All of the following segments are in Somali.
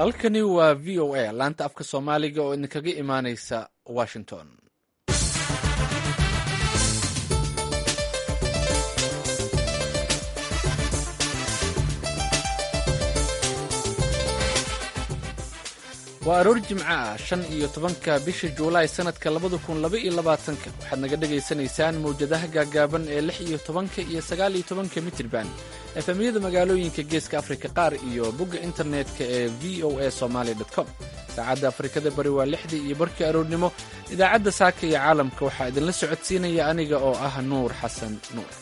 halkani waa v o a laanta afka soomaaliga oo idinkaga imaaneysa washington waa aroor jimco ah shan iyo tobanka bisha juulaay sannadka labada kun laba iyo labaatanka waxaad naga dhagaysanaysaan mawjadaha gaagaaban ee lix iyo tobanka iyo sagaal iyo tobanka mitirban efemyada magaalooyinka geeska afrika qaar iyo bogga internetka ee v o a somaali com saacadda afrikada bari waa lixdii iyo barkii aroornimo idaacadda saaka iyo caalamka waxaa idinla socodsiinaya aniga oo ah nuur xasan nuur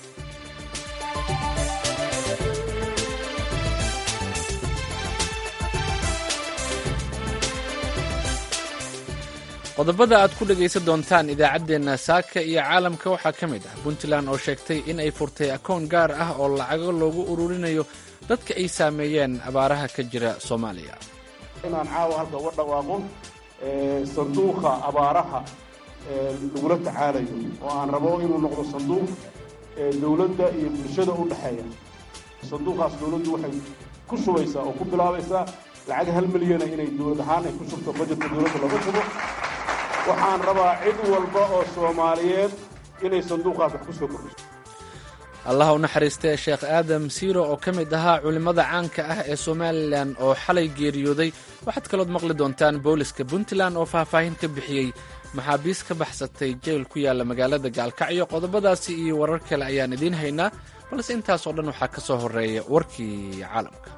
qodobada aad ku dhegaysan doontaan idaacaddeenna saaka iyo caalamka waxaa ka mid ah puntland oo sheegtay in ay furtay akoon gaar ah oo lacago loogu ururinayo dadka ay saameeyeen abaaraha ka jira soomaaliya inaan caawa halka uga dhawaaqo sanduuqa abaaraha lagula tacaalayo oo aan rabo inuu noqdo sanduuq dowladda iyo bulshada u dhexeeya sanduuqaas dowladdu waxay ku shubaysaa oo ku bilaabaysaa lacag hal milyana inay dowlad ahaan ay ku shubto bajetka dowladda laga shubo waxaan rabaa cid walba oo soomaaliyeed inay sanduuqaas wax ku soo kordhiso allah u naxariistee sheekh aadam siiro oo ka mid ahaa culimmada caanka ah ee somalilan oo xalay geeriyooday waxaad kalood maqli doontaan booliska puntland oo faahfaahin ka bixiyey maxaabiis ka baxsatay jeyl ku yaalla magaalada gaalkacyo qodobadaasi iyo warar kale ayaan idiin haynaa balse intaasoo dhan waxaa ka soo horreeya warkii caalamka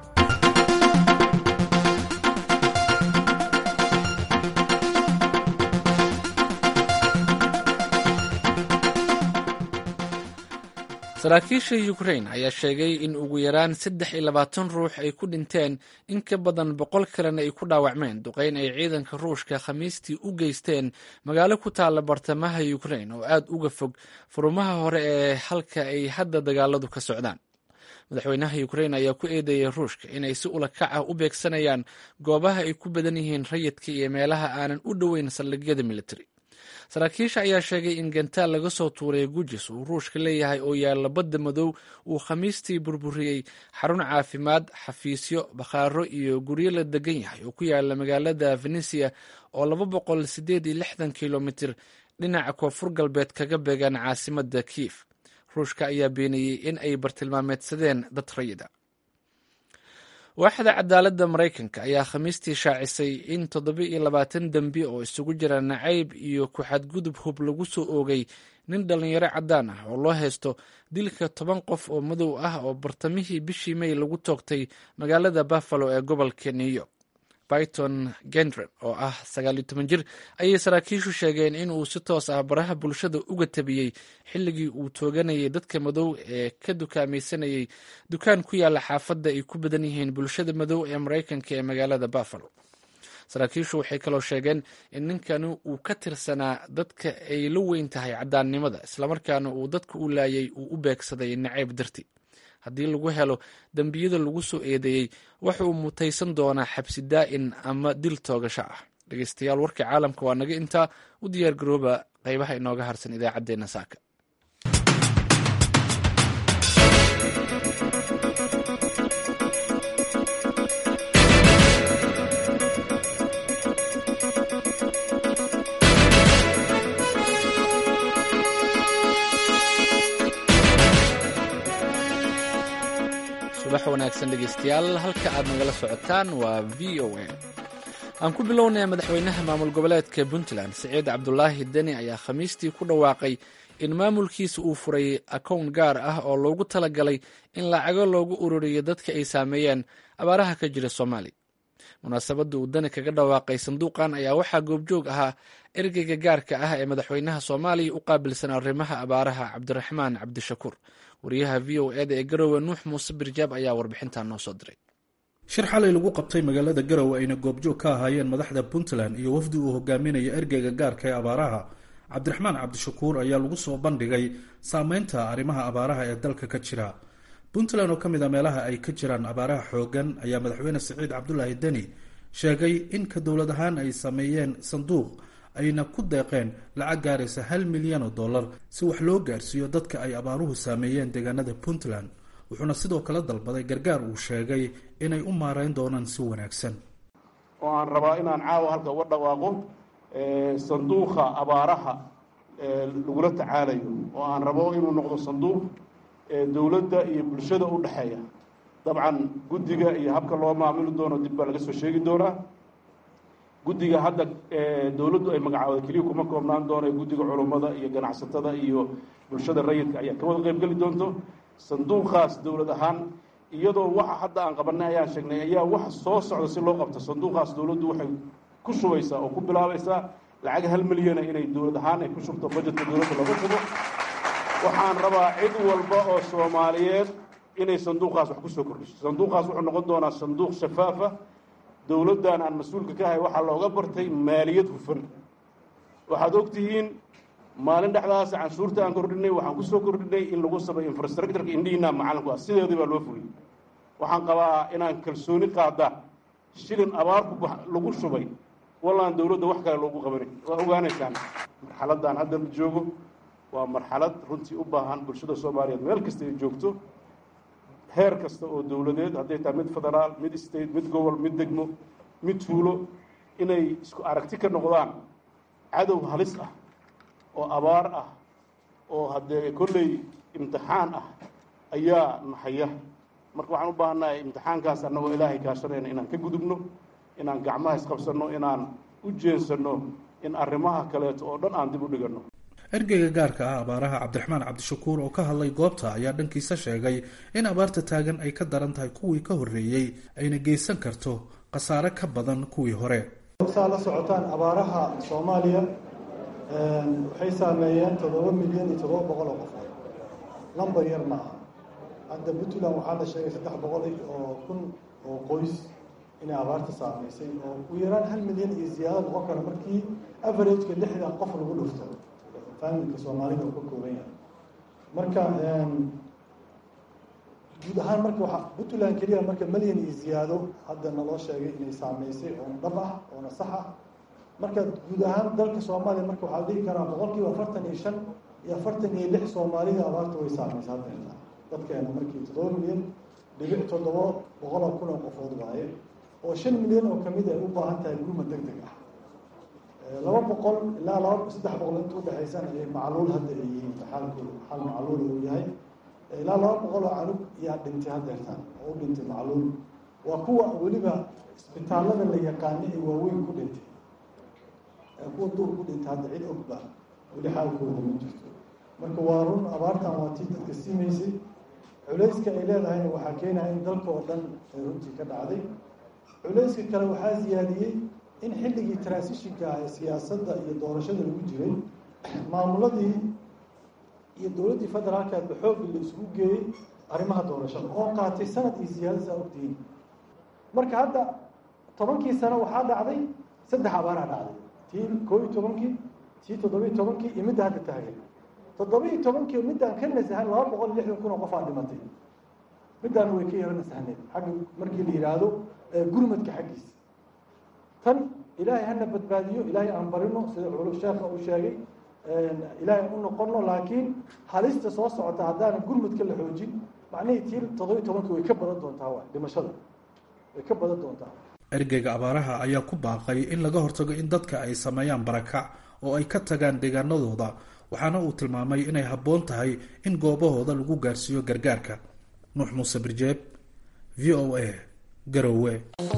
saraakiisha ukrain ayaa sheegay in ugu yaraan saddex iyo labaatan ruux ay ku dhinteen in ka badan boqol kalena ay ku dhaawacmeen duqayn ay ciidanka ruushka khamiistii u geysteen magaalo ku taalla bartamaha ukrain oo aad uga fog furumaha hore ee halka ay hadda dagaaladu ka socdaan madaxweynaha ukrain ayaa ku eedeeyay ruushka inay si ulakac ah u beegsanayaan goobaha ay ku badan yihiin rayidka iyo meelaha aanan u dhoweyn saldhigyada militari saraakiisha ayaa sheegay in gantaal laga soo tuuray gujis uu ruushka leeyahay oo yaalla badda madow uu khamiistii burburiyey xarun caafimaad xafiisyo bakhaaro iyo guryo la degan yahay oo ku yaalla magaalada venisia oo laba boqol sideed iyo lixdan kilomitir dhinaca koonfur galbeed kaga beegaan caasimadda kiif ruushka ayaa beeniyey in ay bartilmaameedsadeen dad rayida waaxda cadaaladda maraykanka ayaa khamiistii shaacisay in toddoba iyo labaatan dembi oo isugu jira nacayb iyo ku-xadgudub hub lagu soo oogay nin dhallinyaro caddaan ah oo loo haysto dilka toban qof oo madow ah oo bartamihii bishii may lagu toogtay magaalada buffalo ee gobolka new york byton gendren oo ah sagaaliyo toban jir ayay saraakiishu sheegeen in uu si toos ah baraha bulshada uga tabiyey xilligii uu tooganayay dadka madow ee ka dukaamaysanayay dukaan ku yaalla xaafadda ay ku badan yihiin bulshada madow ee maraykanka ee magaalada buffalo saraakiishu waxay kaloo sheegeen in ninkani uu ka tirsanaa dadka ay la weyn tahay caddaannimada islamarkaana uu dadka u laayay uu u beegsaday nacayb darti haddii lagu helo dembiyada lagu soo eedeeyey waxa uu mutaysan doonaa xabsi daa'in ama dil toogasho ah dhegeystayaal warka caalamka waa naga intaa u diyaar garooba qaybaha inooga harsan idaacaddeenna saaka subax wanaagsan dhegeystayaal halka aad nagala socotaan waa v o a aan ku bilownaya madaxweynaha maamul goboleedka puntland siciid cabdulaahi deni ayaa khamiistii ku dhawaaqay in maamulkiisa uu furay akown gaar ah oo loogu talagalay in lacago loogu ururiyo dadka ay saameeyeen abaaraha ka jira soomaaliya munaasabadda uu dani kaga dhawaaqay sanduuqan ayaa waxaa goobjoog ahaa ergeyga gaarka ah ee madaxweynaha soomaaliya u qaabilsan arrimaha abaaraha cabdiraxmaan cabdishakuur wariyaha v o eda ee garowe nuux muuse birjaab ayaa warbixintan noo soo diray shir xalay lagu qabtay magaalada garowe ayna goobjoog ka ahaayeen madaxda puntland iyo wafdi uu hogaaminayo ergeyga gaarka ee abaaraha cabdiraxmaan cabdishakuur ayaa lagu soo bandhigay saameynta arrimaha abaaraha ee dalka ka jira puntland oo ka mid a meelaha ay ka jiraan abaaraha xoogan ayaa madaxweyne siciid cabdulaahi deni sheegay in ka dowlad ahaan ay sameeyeen sanduuq ayna ku deeqeen lacag gaaraysa hal milyan oo dollar si wax loo gaarsiiyo dadka ay abaaruhu saameeyeen deegaanada puntland wuxuuna sidoo kale dalbaday gargaar uu sheegay inay u maareyn doonaan si wanaagsan oo aan rabaa inaan caawa halka uga dhawaaqo sanduuqa abaaraha lagula tacaalayo oo aan rabo inuu noqdo sanduuq dowladda iyo bulshada u dhexeeya dabcan guddiga iyo habka loo maamuli doono dib baa laga soo sheegi doonaa guddiga hadda dowladdu ay magacaawda keliya kuma koobnaan doono guddiga culummada iyo ganacsatada iyo bulshada rayidka ayaa ka wada qayb geli doonto sanduuqaas dowlad ahaan iyadoo waxa hadda aan qabanay ayaan sheegnay ayaa waxa soo socda si loo qabto sanduuqaas dowladdu waxay ku shubaysaa oo ku bilaabaysaa lacag hal milyana inay dowlad ahaan ay ku shubto bajetka dowladda lagu shubo waxaan rabaa cid walba oo soomaaliyeed inay sanduuqaas wax kusoo kordhiso sanduuqaas wuxuu noqon doonaa sanduuq shafaafa dowladdan aan mas-uulka ka ahay waxaa looga bartay maaliyad hufan waxaad ogtihiin maalin dhexdaas canshuurta aan kordhinay waxaan kusoo kordhinay in lagu sameeyo infrastructureka indhihiina macalinku ah sideedii baa loo fuliyey waxaan qabaa inaan kalsooni qaada shilin abaarku lagu shubay wallaan dowladda wax kale loogu qabanay waa ogaanaysaan marxaladdan hadda la joogo waa marxalad runtii u baahan bulshada soomaaliyeed meel kasta ay joogto heer kasta oo dowladeed hadday tahay mid federaal mid state mid gobol mid degmo mid tuulo inay isku aragti ka noqdaan cadow halis ah oo abaar ah oo haddee kolley imtixaan ah ayaa naxaya marka waxaan u baahannahay imtixaankaas annagoo ilaahay kaashanayna inaan ka gudubno inaan gacmaha isqabsanno inaan u jeensanno in arrimaha kaleeto oo dhan aan dib u dhiganno ergeyga gaarka ah abaaraha cabdiraxmaan cabdishakuur oo ka hadlay goobta ayaa dhankiisa sheegay in abaarta taagan ay ka daran tahay kuwii ka horreeyey ayna geysan karto khasaare ka badan kuwii hore saa la socotaan abaaraha soomaaliya waxay saameeyeen toddoba milyan iyo toddoba boqol oo qofood lambar yar ma aha hadda puntland waxaa la sheegay saddex boqol oo kun oo qoys inay abaarta saameysay oo u yaraan hal milyan iyo ziyaado noqon kara markii averageka lixdan qof lagu dhufto familka soomaalida uu ka kooban yahay marka guud ahaan marka waa puntland keliya marka malyan iyo ziyaado hadda naloo sheegay inay saameysay oona dhab ah oona sax ah marka guud ahaan dalka soomaaliya marka waxaa la dhihi karaa boqol kiiba afartan iyo shan iyo afartan iyo lix soomaalida abaarta way saameysay haddeerta dadkeena markii toddoba milyan dhibic toddoba boqol oo kun oo qofood waaye oo shan milyan oo kamid ay u baahan tahay gurmad deg deg ah laba boqol ilaa laba saddex boqol inta udhexaysan ayay macluul hadda ay yihiin xaalkooda xaal macluul uu yahay ilaa laba boqol oo canug yaa dhintay haddeertaan oo u dhintay macluul waa kuwa weliba isbitaallada la yaqaana ee waaweyn ku dhintay kuwa duur ku dhintay hadda cid ogba weli xaalkooda ma jirto marka waa run abaartan waa tii dadka simaysay culayska ay leedahayna waxaa keenaya in dalka oo dhan ay runtii ka dhacday culayska kale waxaa ziyaadiyey in xilligii transitionka ah ee siyaasadda iyo doorashada lagu jiray maamuladii iyo dowladdii federaalkeedba xoogii la isugu geeyey arrimaha doorashada oo qaatay sanad iyo siyaadasa ogtihiin marka hadda tobankii sano waxaa dhacday saddex abaaraa dhacday tii koo iyo tobankii tii toddobiiyo tobankii iyo midda hadda taagan toddobiiyo tobankii middaan ka nasahan laba boqol iyo lixdan kun oo qof aa dhimatay middaana way ka yaro nasahneed xagga markii la yidhaahdo gurmadka xaggiisa tan ilaahay hana badbaadiyo ilaahay aan barino sida culu sheekha uu sheegay ilaahay u noqono laakiin halista soo socota haddaana gurmadka la xoojin macnihii tii toddobiiyo tobankii way ka badan doontaa wa dhimashada way ka badan doontaa ergeyga abaaraha ayaa ku baaqay in laga hortago in dadka ay sameeyaan barakac oo ay ka tagaan deegaanadooda waxaana uu tilmaamay inay habboon tahay in goobahooda lagu gaarsiiyo gargaarka nuux muuse birjeeb v o a garowe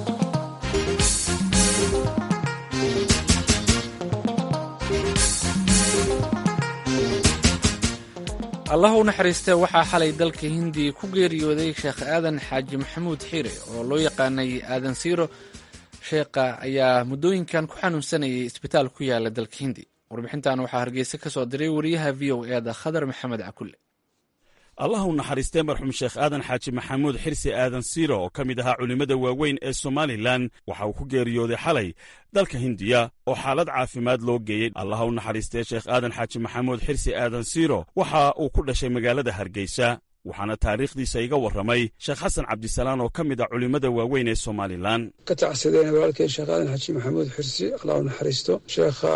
allah u naxariistee waxaa xalay dalka hindiya ku geeriyooday sheekh aadan xaaji maxamuud xiire oo loo yaqaanay aadan siiro sheekha ayaa muddooyinkan ku xanuunsanayay isbitaal ku yaala dalka hindi warbixintan waxaa hargeysa ka soo diray wariyaha v o e da khadar maxamed cakulle allah u naxariistee marxuum sheekh aadan xaaji maxamuud xirsi aadan siiro oo ka mid ahaa culimmada waaweyn ee somalilan waxa uu ku geeriyooday xalay dalka hindiya oo xaalad caafimaad loo geeyey allah u naxariistee sheekh aadan xaaji maxamuud xirsi aadan siiro waxa uu ku dhashay magaalada hargeysa waxaana taariikhdiisa iga warramay sheekh xasan cabdisalaan oo ka mid ah culimmada waaweyn ee somalilan ka tacsadeen walaalkeen sheekh aadan xaji maxamuud xirsi allah u naxariisto sheekha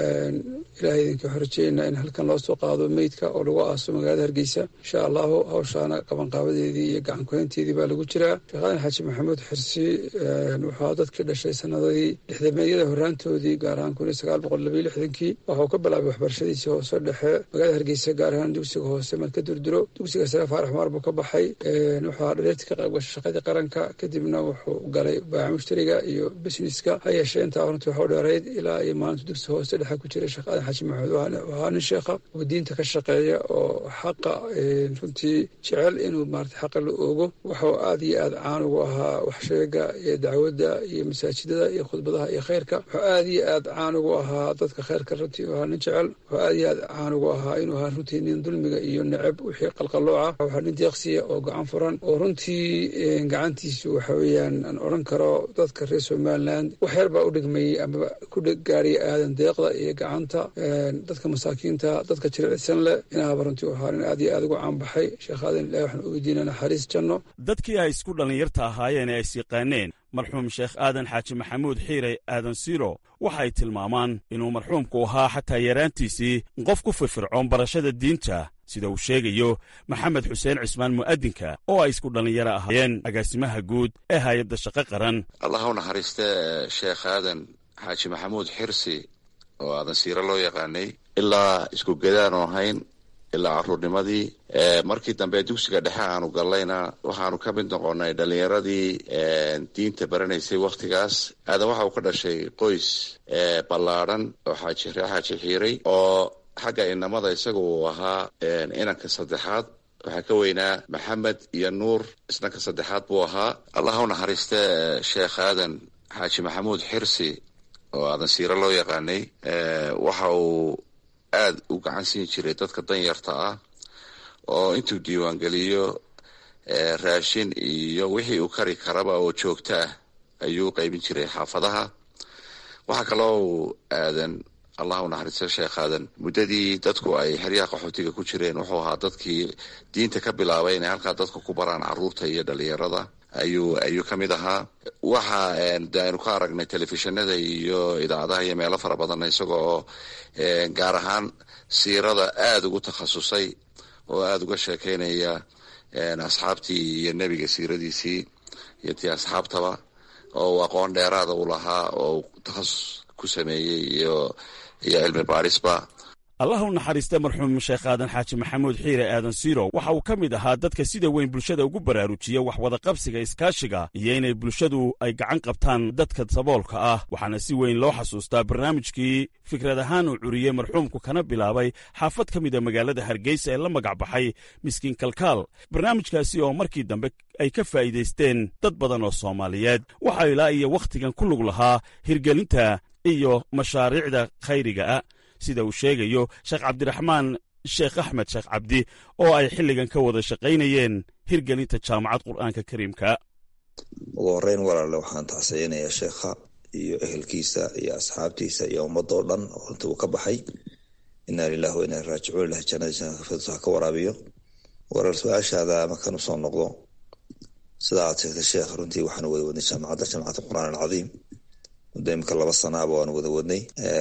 ilahay idinka xorjeynaa in halkan loo soo qaado meydka oo lagu aaso magaalada hargeysa insha allahu hawshaana qabanqaabadeedii iyo gacankuhaynteedii baa lagu jiraa sheekh aadan xaji maxamuud xirsi wuxuu dadkii dhashay sanadadii lixdameedyada horaantoodii gaar ahaan kun iyo sagaal boqol labayo lixdankii waxuu ka bilaabay waxbarashadiisii hoose dhexe magaalada hargeysa gaar ahaan dugsiga hoose marka durduro dugsiga sare faarax maar buu ka baxay wuxuu ahaa dhaliirta ka qayb gashay shaqadii qaranka kadibna wuxuu galay baaca mushtariga iyo busineska ha yeeshee intaa runtii waxu dheerayd ilaa iyo maalinta dugsiga hoose dhexe ku jiray sheekh aadan xaji maxamuud ahaa nin sheekha oo diinta ka shaqeeya oo xaqa runtii jecel inuu maarata xaqa la oogo wuxuu aad iyo aad caan ugu ahaa waxsheega iyo dacwadda iyo masaajidada iyo khudbadaha iyo khayrka wuxuu aad iyo aad caan ugu ahaa dadka khayrka runtii ahaa nin jecel wuxuu aad iyo aad caan ugu ahaa inuu ahaa runtii nin dulmiga iyo necab wixii qalqalooca waxaa nin deeqsiya oo gacan furan oo runtii gacantiisu waxa weeyaan aan odhan karo dadka reer somaliland wax yar baa u dhigmayey ama ku gaaraya aadan deeqda iyo gacanta dadka masaakiinta dadka jilicsan leh inaaba runtii u ahaa nin aad iyo aad ugu caanbaxay sheekh aadan ilahi waxaan u weydiinaa naxariis janno dadkii ay isku dhallinyarta ahaayeen ee is yaqaaneen marxuum sheekh aadan xaaji maxamuud xiirey aadan siro waxay tilmaamaan inuu marxuumku ahaa xataa yaraantiisii qof ku firfircoon barashada diinta sida uu sheegayo maxamed xuseen cismaan mu'adinka oo ay isku dhallinyaro ahaayeen agaasimaha guud ee hay-adda shaqo qaran allah u naxariiste sheekh aadan xaaji maxamuud xirsi oo aadan siiro loo yaqaanay ilaa isku gadaan oo ahayn ilaa caruurnimadii markii dambe dugsiga dhexe aanu gallayna waxaanu ka mid noqonay dhallinyaradii diinta baranaysay wakhtigaas aadan waxa uu ka dhashay qoys ballaadhan oo xaaji ree xaaji xiiray oo xagga inamada isaga uu ahaa inanka saddexaad waxaa ka weynaa maxamed iyo nuur isnanka saddexaad buu ahaa allah u naxariiste sheekh aadan xaaji maxamuud xirsi oo aadan siiro loo yaqaanay waxa uu aada u gacan siin jiray dadka danyarta ah oo intuu diiwaangeliyo raashin iyo wixii uu kari karaba oo joogto ah ayuu qaybin jiray xaafadaha waxaa kaloo uu aadan allah u naxariisto sheekh aadan muddadii dadku ay xeryaha qaxootiga ku jireen wuxuu ahaa dadkii diinta ka bilaabay inay halkaa dadka ku baraan caruurta iyo dhalinyarada ayuu ayuu ka mid ahaa waxa de aynu ka aragnay telefishinada iyo idaacadaha iyo meelo fara badan isaga oo gaar ahaan siirada aada ugu takhasusay oo aada uga sheekeynaya asxaabtii iyo nebiga siiradiisii iyo tii asxaabtaba oo uu aqoon dheeraada u lahaa oo takhasus ku sameeyey iyo iyo cilmi baarisba allah u naxariista marxuum sheekh aadan xaaji maxamuud xiire aadan siiro waxa uu ka mid ahaa dadka sida weyn bulshada ugu baraarujiya wax wadaqabsiga iskaashiga iyo inay bulshadu ay gacan qabtaan dadka saboolka ah waxaana si weyn loo xasuustaa barnaamijkii fikrad ahaan uu curiyey marxuumku kana bilaabay xaafad ka mida magaalada hargeysa ee la magac baxay miskiin kalkaal barnaamijkaasi oo markii dambe ay ka faa'iidaysteen dad badan oo soomaaliyeed waxaa ilaa iyo wakhtigan ku lug lahaa hirgelinta iyo mashaariicda khayriga ah sida uu sheegayo sheekh cabdiraxmaan sheekh axmed sheekh cabdi oo ay xilligan ka wada shaqaynayeen hirgelinta jaamacad qur'aanka kariimka ugu horreyn walaale waxaan tacsayinayaa sheekha iyo ehelkiisa iyo asxaabtiisa iyo ummadda oo dhan oo runtii uu ka baxay inaa lilahi wa inaa raajicuun ilahi jannadiisa ha ka waraabiyo warar su-aashaada markaan usoo noqdo sida aad sheegtay sheekh runtii waxaan wada wadnay jaamacadda jaamacadda qur'aan alcadiim muddo imika laba sanaaba waan wada wadnay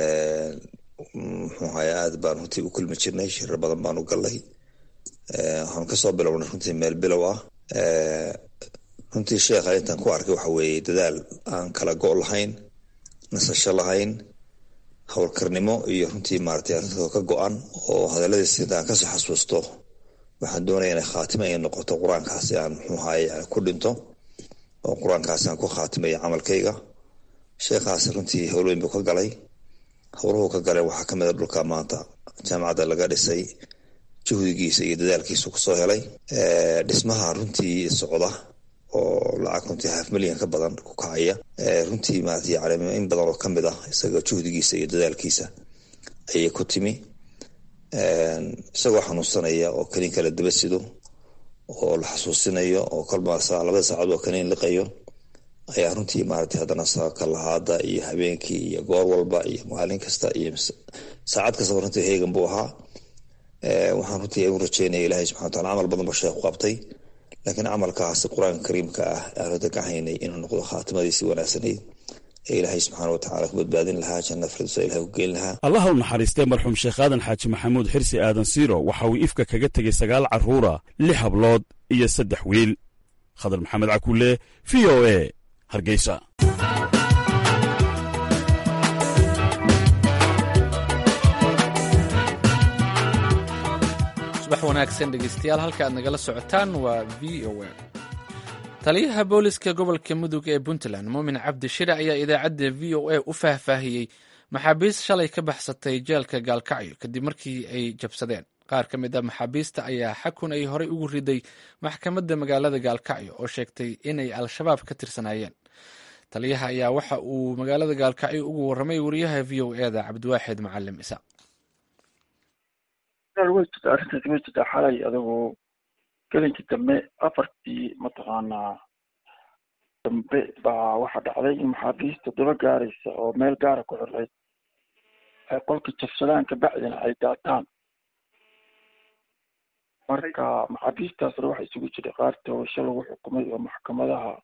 muxuu ahaye aad baan runtii u kulmi jirnay shirar badan baan u gallay waxaan kasoo bilownay runtii meel bilow ah runtii sheekha intaan ku arkay waxa weeye dadaal aan kala go' lahayn nasasho lahayn howlkarnimo iyo runtii maaragtay arrintoo ka go-an oo hadalladiis intaan kasoo xasuusto waxaan doonaya inay khaatime ay noqoto qur-aankaasi aan muxuu ahaye ku dhinto oo qur-aankaasi aan ku khaatimaya camalkayga sheekhaasi runtii howlweyn buu ka galay howluhu ka galeen waxaa kamid a dhulka maanta jaamacadda laga dhisay juhdigiisa iyo dadaalkiisu kusoo helay dhismaha runtii socda oo lacag runtii half milyan ka badan ku kacaya runtii maarata yani in badan oo kamid ah isaga juhdigiisa iyo dadaalkiisa ayay ku timi isagoo xanuunsanaya oo kaniin kala daba sido oo la xasuusinayo oo kolba labada saacad oo kaniin liqayo ayaa runtii maaragtay haddana kalahaada iyo habeenkii iyo goor walba iyo maalin kasta iyo saacad kastaba runtii heegan buu ahaa waxaan runtii u rajeynaya ilahay subxana wataala camal badan ba sheekhu qabtay laakiin camalkaasi qur-aanka kariimka ah aanu dagahaynay inuu noqdo khaatimadiisii wanaagsanayd ee ilaahay subxaana watacaala ku badbaadin lahaa janna firdowsa ilahay ku geyn lahaa allah u naxariistay marxuum sheekh aadan xaaji maxamuud xirsi aadan siiro waxa uu ifka kaga tegey sagaal carruura lix hablood iyo saddex wiil khadar maxamed cakulle v o e hargeysa subax wanaagsan dhegeystayaal halka aad nagala socotaan waa v o a taliyaha booliska gobolka mudug ee puntland muumin cabdi shire ayaa idaacadda v o a u faahfaahiyey maxaabiist shalay ka baxsatay jeelka gaalkacyo kadib markii ay jabsadeen qaar ka mid a maxaabiista ayaa xakun ay horey ugu riday maxkamadda magaalada gaalkacyo oo sheegtay inay al-shabaab ka tirsanaayeen taliyaha ayaa waxa uu magaalada gaalkacyo ugu warramay wariyaha v o eda cabdiwaaxid macalim isaaq way jirtaa arrintaasi way jirtaa xalay adigu gelinkii dambe afartii mataqaanaa dambe baa waxaa dhacday in maxaabiista daba gaaraysa oo meel gaara ku xirray ay qolka jabsadaan kabacdina ay daataan marka maxaabiistaasna waxa isugu jiray qaar toobasho lagu xukumay oo maxkamadaha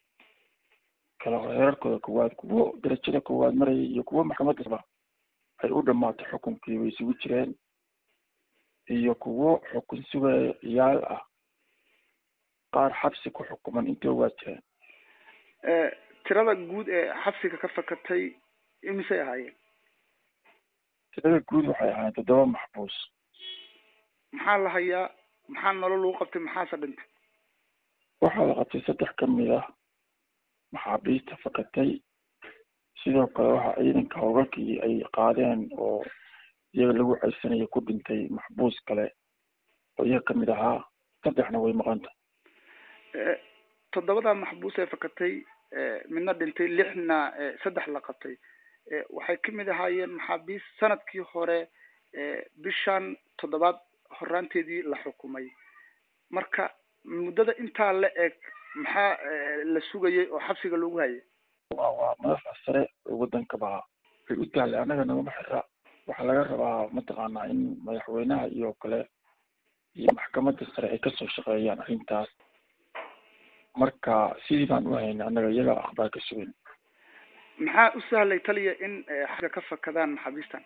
kala heerarkooda koowaad kuwo darajada koowaad marayay iyo kuwo maxkamadaba ay u dhamaatay xukunkii way isugu jireen iyo kuwo xukun sugaya ciyaal ah qaar xabsi ku xukuman intoo waa jireen tirada guud ee xabsiga ka fakatay imisay ahaayeen tirada guud waxay ahaayeen toddoba maxbuus maxaa la hayaa maxaa nolol lagu qabtay maxaase dhintay waxaa la qabtay saddex ka mid ah maxaabiista fakatay sidoo kale waxaa ciidanka howlgalkii ay qaadeen oo iyaga lagu ceysanayo ku dhintay maxbuus kale oo iyaga kamid ahaa saddexna way maqanta toddobada maxbuus ee fakatay midna dhintay lixna saddex la qabtay waxay kamid ahaayeen maxaabiis sanadkii hore bishan toddobaad horaanteedii la xukumay marka muddada intaa la eg maxaa la sugayay oo xabsiga loogu hayay waa madaxda sare oo waddankaba ay u taallay annaga nagama xira waxaa laga rabaa mataqaanaa in madaxweynaha iyo kale iyo maxkamadda sare ay kasoo shaqeeyaan arrintaas marka sidii baan u haynay annaga iyaga akhbaar ka sugan maxaa u sahlay taliya in xagga ka fakadaan maxaabiistan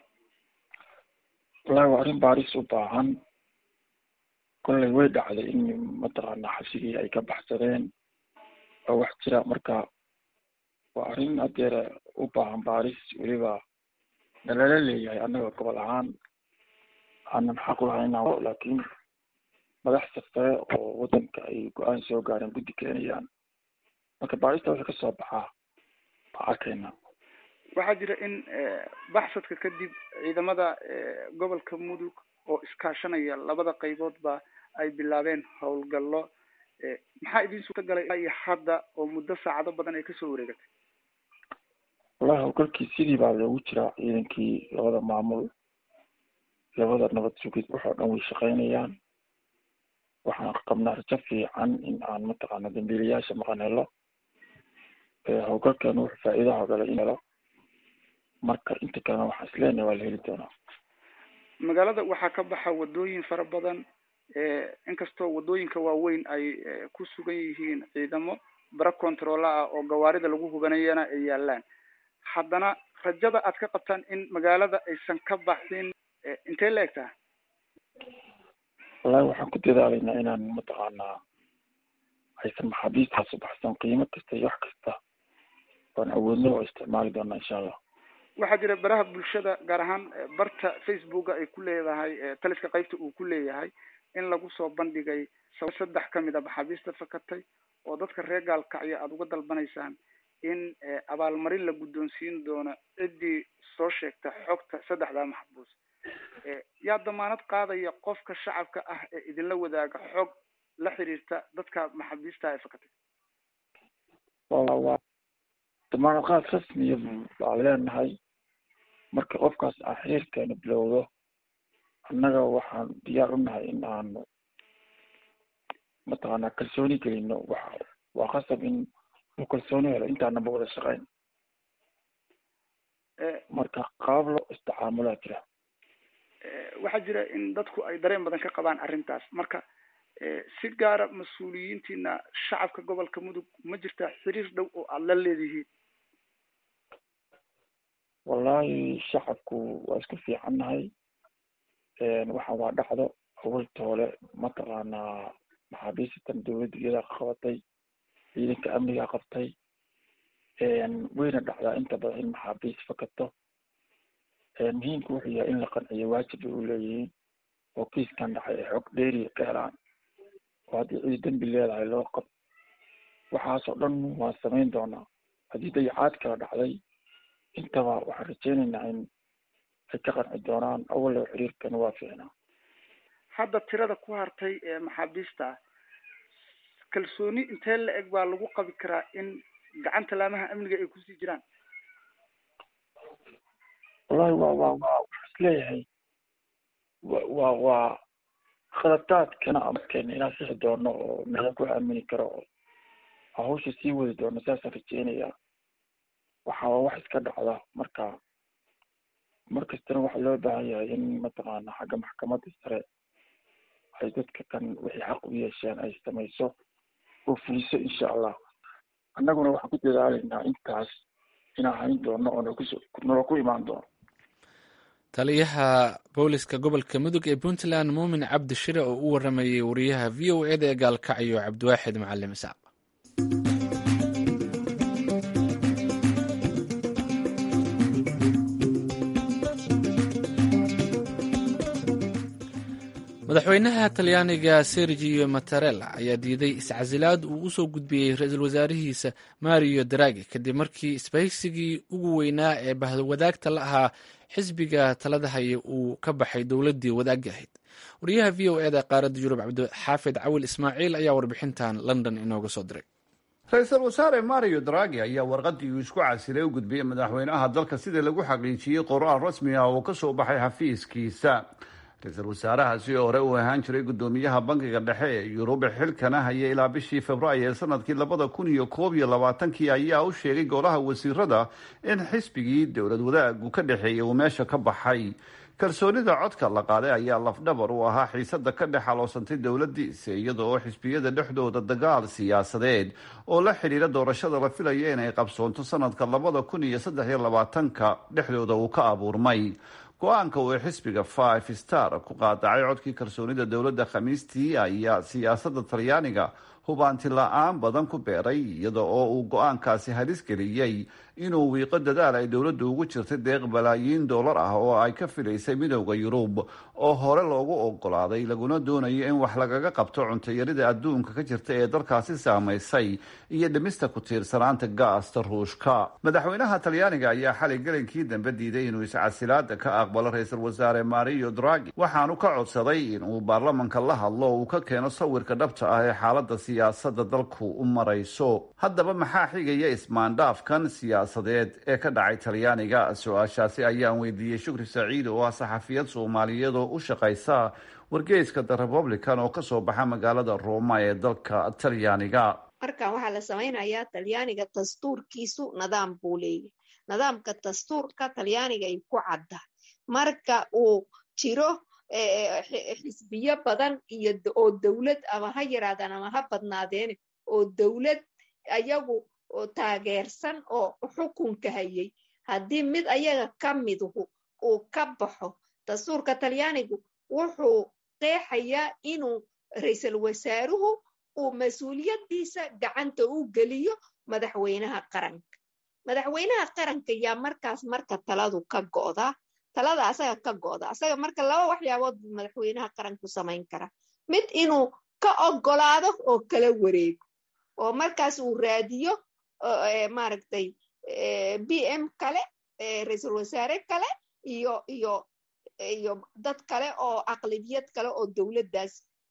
wallahi waa arrin baaris u baahan kollay way dhacday in mataqaanaa xabsigii ay ka baxsadeen oo wax jira marka waa arrin hadeer u baahan baaris weliba nalala leeyahay annaga gobol ahaan aanan xaq u hayna laakiin madaxda sare oo waddanka ay go-aan soo gaareen guddi keenayaan marka baarista wixii kasoo baxaa baa arkayna waxaa jira in baxsadka kadib ciidamada gobolka mudug oo iskaashanaya labada qayboodba ay bilaabeen howlgallo maxaa idin suurta galay iyo hadda oo muddo saacado badan ay kasoo wareegatay wallahi howlgalkii sidii baa loogu jiraa ciidankii labada maamul labada nabad sugid waxoo dhan way shaqeynayaan waxaan qabnaa rajo fiican in aan mataqaana dambiilayaasha maqan helo howlgalkeenu wuxuu faa'iidaha gala in helo marka inta kalena waxaan isleenahay waa la heli doonaa magaalada waxaa ka baxa wadooyin fara badan inkastoo wadooyinka waaweyn ay ku sugan yihiin ciidamo bara controla ah oo gawaarida lagu hubanayana ay yaalaan haddana rajada aad ka qabtaan in magaalada aysan ka baxin intee la eg taha wallahi waxaan ku dadaalaynaa inaan mataqaanaa aysan maxaabiistaas u baxsan qiimo kasta iyo wax kasta waan awoodna oo isticmaali doonaa insha allah waxaa jira baraha bulshada gaar ahaan barta facebooka ay ku leedahay taliska qaybta uu ku leeyahay in lagu soo bandhigay saddex kamid a maxaabiista fakatay oo dadka reer gaalkacyo aada uga dalbanaysaan in abaalmarin la guddoonsiin doono ciddii soo sheegta xogta saddexdaa maxbuus yaa damaanad qaadaya qofka shacabka ah ee idinla wadaaga xog la xiriirta dadka maxaabiista ee fakatay waa damaanad qaad rasmiya baa leenahay marka qofkaas aan xiriirkeena bilowdo annaga waxaan diyaar u nahay in aanu mataqaanaa kalsooni gelino waxa waa qasab in uu kalsooni helo intaanaba wada shaqeyn marka qaab loo isticaamulaa jira waxaa jira in dadku ay dareen badan ka qabaan arrintaas marka si gaara mas-uuliyiintiina shacabka gobolka mudug ma jirtaa xiriir dhow oo aada la leedihiin wallahi shacabku waa isku fiicannahay waxaan waa dhacdo awaltoole mataqaanaa maxaabiisatan dawladda iyadaa qabatay ciidanka amnigaa qabtay wayna dhacdaa inta badan in maxaabiis fakato muhiimka wuxuu yahay in la qanciyo waajib bay u leeyihiin oo kiiskan dhacay ay xog dheeriya ka helaan oo haddii cidi dembi leedahay loo qab waxaasoo dhan waan samayn doonaa haddii dayacaad kala dhacday intaba waxaan rajeynaynaa in ay ka qanci doonaan awallo xiriirkana waa fiicnaa hadda tirada ku hartay ee maxaabiista kalsooni intee la eg baa lagu qabi karaa in gacanta laamaha amniga ay kusii jiraan wallahi waa waa waa waxaa isleeyahay wa waa waa khaladaadkana amarkeena inaan sixi doono oo meelan ku aamini karo oo hawsha sii wadi doono saasaan rajeynayaa waxa waa wax iska dhacda marka markastana waxaa loo baahan yahay in mataqaana xagga maxkamadda sare ay dadka kan wixii xaq u yeesheen ay samayso oo fuliso insha allah annaguna waxaan ku dadaalaynaa intaas inaan hayn doono oo nakuso nala ku imaan doono taliyaha booliska gobolka mudug ee puntland muumin cabdi shire oo u waramayay wariyaha v o eda ee gaalkacyo cabdiwaaxid macalim isaaq madaxweynaha talyaaniga sergio mattarella ayaa diiday iscasilaad uu usoo gudbiyey ra-iisul wasaarihiisa mario dragi kadib markii isbahaysigii ugu weynaa ee bahwadaagta la ahaa xisbiga talada haya uu ka baxay dowladdii wadaagga ahayd wariyaha v o eda qaaradda yurub cabdixaafid cawil ismaaciil ayaa warbixintan london inooga soo diray ra-iisul wasaare mario dragi ayaa warqadii uu isku casilay u gudbiyey madaxweynaha dalka sida lagu xaqiijiyey qoraal rasmi ah oo kasoo baxay xafiiskiisa ra-iisul wasaarahaasi oo hore uu ahaan jiray guddoomiyaha bankiga dhexe ee yurub xilkana haya ilaa bishii februaayo ee sanadkii labada kun iyo koob iyo labaatankii ayaa u sheegay golaha wasiirada in xisbigii dowlad wadaagu ka dhexeeyay uu meesha ka baxay kalsoonida codka la qaaday ayaa lafdhabar u ahaa xiisada ka dhex aloosantay dowladiisa iyada oo xisbiyada dhexdooda dagaal siyaasadeed oo la xidhiira doorashada la filaya inay qabsoonto sanadka labada kun iyo saddex iyo labaatanka dhexdooda uu ka abuurmay go-aanka uu xisbiga five star ku qaadacay codkii kalsoonida dowladda khamiistii ayaa siyaasada talyaaniga hubaanti la-aan badan ku beeray iyada oo uu go-aankaasi halis geliyey inuu wiiqo dadaal ay dowladdu ugu jirtay deeq balaayiin dollar ah oo ay ka filaysay midowda yurub oo hore loogu ogolaaday laguna doonayo in wax lagaga qabto cuntayarida adduunka ka jirta ee dalkaasi saamaysay iyo dhimista ku tiirsanaanta gaasta ruushka madaxweynaha talyaaniga ayaa xalay gelinkii dambe diiday inuu iscasilaada ka aqbalo ra-iisul wasaare mario dragi waxaanu ka codsaday inuu baarlamanka la hadlo uu ka keeno sawirka dhabta ah ee xaalada siyaasada dalku u marayso haddaba maxaa xigaya ismaandhaafkan siyaasadeed ee ka dhacay talyaaniga su-aashaasi ayaan weydiiyey shukri saciid oo ah saxafiyad soomaaliyeed oo u shaqaysa wargeyska the republican oo kasoo baxa magaalada roma ee dalka talyaaniga markan waxaa la samaynayaa talyaaniga dastuurkiisu nidaam buu leeyahy nidaamka dastuurka talyaaniga ay ku cadda marka uu jiro xisbiyo badan iyo oo dowlad ama ha yaraadaan ama ha badnaadeen oo dowlad ayagu taageersan oo xukunka hayay haddii mid ayaga ka miduhu uu ka baxo dastuurka talyaanigu wuxuu qeexayaa inuu ra-iisul wasaaruhu uu mas-uuliyaddiisa gacanta u geliyo madaxweynaha qaranka madaxweynaha qaranka yaa markaas marka taladu ka go'daa talada asaga ka go'da asaga marka laba waxyaabood buu madaxweynaha qaranku samayn karaa mid inuu ka ogolaado oo kala wareego oo markaas uu raadiyo maaragtay b m kale ra-iisul wasaare kale iyo iyo iyo dad kale oo aqlibiyad kale oo dowladdaas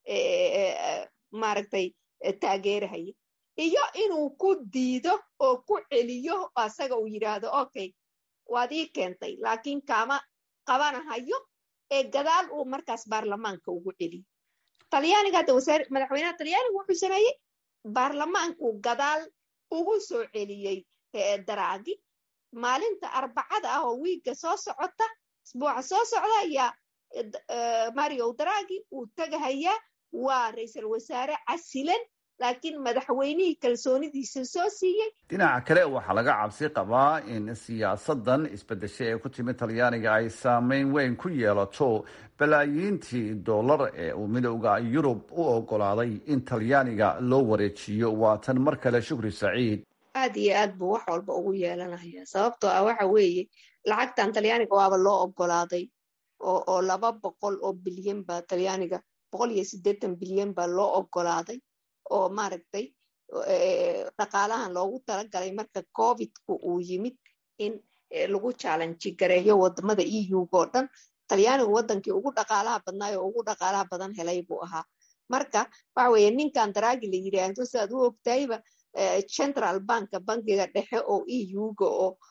maaragtay taageerahaya iyo inuu ku diido oo ku celiyo asaga uu yidhaahdo okay waad ii keentay laakiin kaama qabanahayo ee gadaal uu markaas baarlamaanka ugu celiyo talyaaniga hadda wasaare madaxweynaha talyaaniga wuxuu sameeyey baarlamaanku gadaal ugu soo celiyey daraagi maalinta arbacada ah oo wiigga soo socota isbuuca soo socda ayaa mario dragi uu tagahayaa waa ra-iisul wasaare casilan laakiin madaxweynihii kalsoonidiisa soo siiyey dhinaca kale waxaa laga cabsi qabaa in siyaasadan isbedeshay ee ku timi talyaaniga ay saameyn weyn ku yeelato balaayiintii dollar ee uu midowda yurub u ogolaaday in talyaaniga loo wareejiyo waa tan mar kale shukri saciid aad iyo aad buu wax walba ugu yeelanaya sababtoo ah waxa weeye lacagtan talyaaniga waaba loo ogolaaday oo oo laba boqol oo bilyan baa talyaaniga boqol iyo siddeetan bilyan baa loo ogolaaday oo maaragtay dhaqaalahan loogu talagalay marka covidku uu yimid in lagu challenge gareeyo wadamada eu-ga oo dhan talyaanigu wadankii ugu dhaqaalaha badnaay oo ugu dhaqaalaha badan helay buu ahaa marka waxa weeye ninkan daraagi la yidhaahdo sidaad u ogtahayba central banka bankiga dhexe oo eu-ga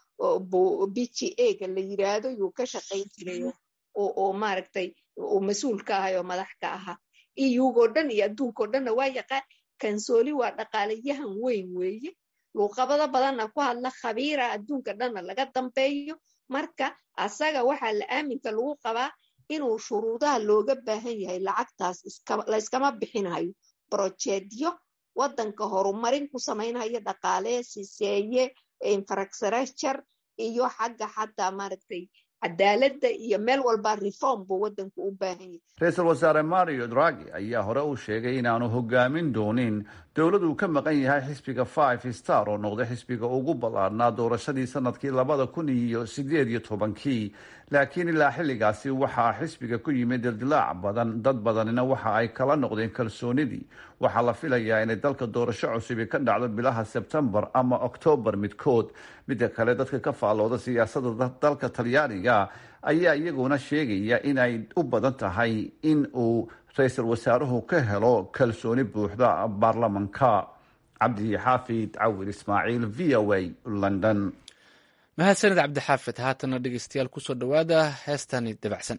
oo b g a-ga la yidhaahdo yuu ka shaqayn jiray oo maaragtay uu mas-uul ka ahay oo madax ka ahaa eu-ga oo dhan iyo adduunka oo dhanna waa yaqaan kansooli waa dhaqaalayahan weyn weeye luuqabado badanna ku hadla khabiira adduunka dhanna laga dambeeyo marka asaga waxaa la aaminka lagu qabaa inuu shuruudaha looga baahan yahay lacagtaas layskama bixinayo brojeedyo wadanka horumarin ku samaynhayo dhaqaalee siseeye infrastructure iyo xagga xataa maaragtay cadaaladda iyo meel walba reform buu wadanku u baahan yahay ra-iisul wasaare mario dragi ayaa hore u sheegay inaanu hogaamin doonin dowlad uu ka maqan yahay xisbiga five star oo noqday xisbiga ugu ballaadhnaa doorashadii sanadkii labada kun iyo sideed iyo tobankii laakiin ilaa xilligaasi waxaa xisbiga ku yimid dildilaac badan dad badanina waxa ay kala noqdeen kalsoonidii waxaa la filayaa inay dalka doorasho cusubi ka dhacdo bilaha sebtembar ama oktoobar midkood midda kale dadka ka faallooda siyaasadda dalka talyaaniga ayaa iyaguna sheegaya in ay u badan tahay in uu ra-iisul wasaaruhu ka helo kalsooni buuxda baarlamanka cabdi xaafid cawir ismaaciil v o a london mahadsanid cabdixaafid haatana dhegeystayaal kusoo dhowaada heestani dabacsan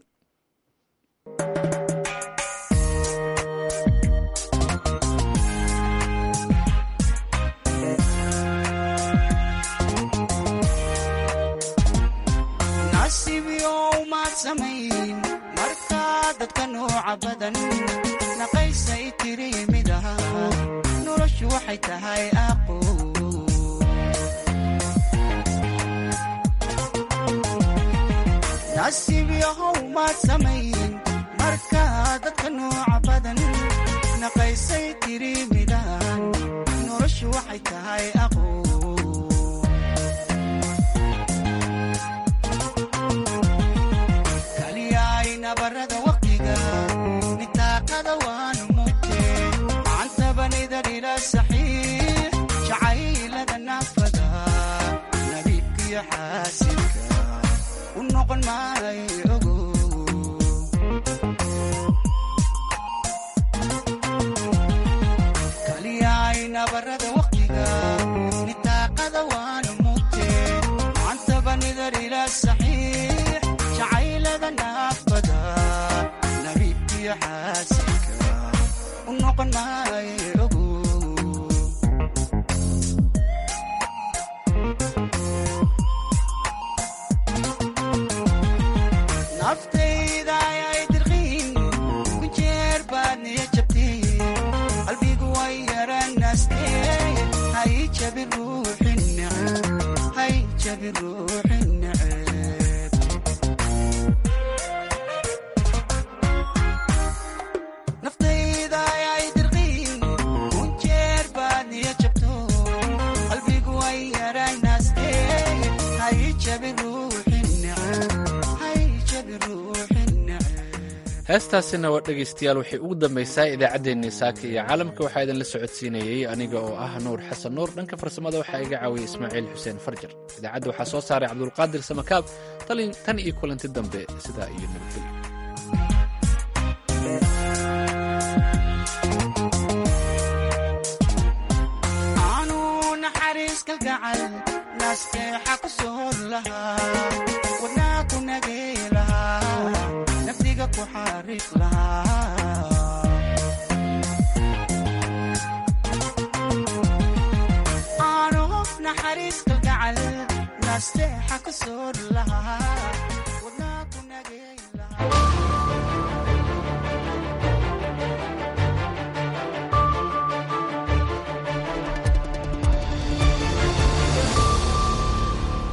markaa dadka nooca badan naqaysay tiri mid aha noloshu waxay tahay aqo nasiib yahow maad samayn markaa dadka nooca badan naqaysay tiri midahan noloshu waxay tahay aqo nabarada waqtiga nitaaqada waanu mugte macantabanida dhila saxiix jacaylada naafada nabiibkiyo xaasidka u noqon maayo ogo kaliyaay nabarada waqtiga nitaaqada waanu mugte macantabanida dhila saxiix jacaylada naafada nabiibkiyo xaasidka u noqon maayo ogo naftayda ayay dirqiin ku jeer baad niya jabteen qalbigu way yaranaastee hay jabi ruuxin neceb hay jabi ruuxin neceb naftayda ayay dirqiin ku jeer baad niya jabto qalbigu way yaranaastee hay jabi ruuxin neceb hay jabi ruuxin neceb heestaasina waa dhegaystayaal waxay ugu dambaysaa idaacaddeenii saaka iyo caalamka waxaa idinla socodsiinayey aniga oo ah nuur xasan nuur dhanka farsamada waxaa iga caawiyey ismaaciil xuseen farjar idaacadda waxaa soo saaray cabdulqaadir samakaab tan iyo kulanti dambe sidaa iyo nabadgelyo aanu naxariis kalgacal naasteexa ku soor lahaa wadnaa ku nagay lahaa nafdiga ku xariiq lahaa aanu naxariis kalgacal naasteexa ku soor lahaa